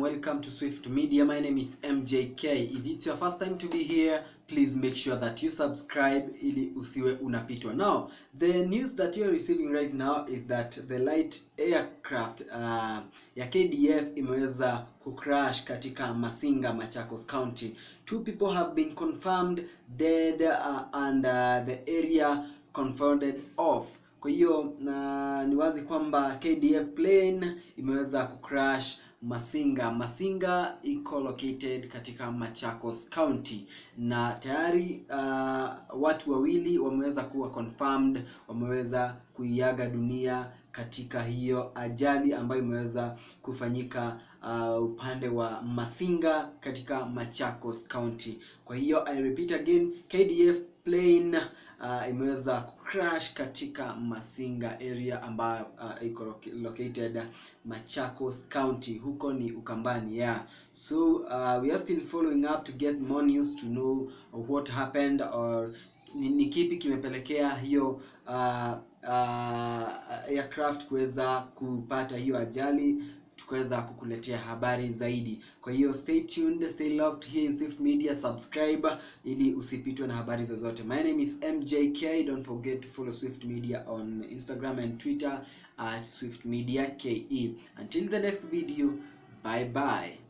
welcome to Swift Media. My name is MJK. If it's your first time to be here, please make sure that you subscribe ili usiwe unapitwa. Now, the news that you are receiving right now is that the light aircraft uh, ya KDF imeweza kucrash katika Masinga, Machakos County. Two people have been confirmed dead uh, and uh, the area confounded off kwa hiyo na ni wazi kwamba KDF plane imeweza kucrash Masinga. Masinga iko located katika Machakos County na tayari uh, watu wawili wameweza kuwa confirmed, wameweza kuiaga dunia katika hiyo ajali ambayo imeweza kufanyika uh, upande wa Masinga katika Machakos County. Kwa hiyo I repeat again, KDF plane uh, imeweza crash katika Masinga area ambayo uh, iko located Machakos County, huko ni Ukambani yeah. So uh, we are still following up to get more news to know what happened or ni, ni kipi kimepelekea hiyo uh, uh, aircraft kuweza kupata hiyo ajali tukaweza kukuletea habari zaidi. Kwa hiyo stay tuned, stay locked here in Swift Media, subscribe ili usipitwe na habari zozote. My name is MJK. Don't forget to follow Swift Media on Instagram and Twitter at Swift Media KE. Until the next video, bye bye.